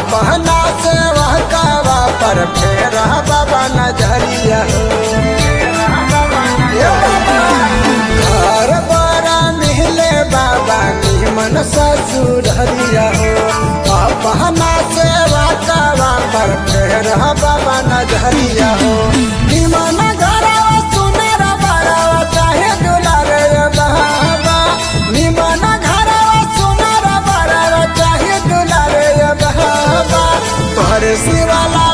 अपना सेवा कावा पर फेर बाबा नजरिया हो ए बाबा, घर बड़ा मिले बाबा निमन ससुररिया हो अपना सेवा कावा पर फेर बाबा नजरिया हो निमन घरवा सुनर बड़वा चाहे दुलारे बाबा निमन घरवा सुनर बड़वा चाहे दुलारे बाबा तोहरे शिवाला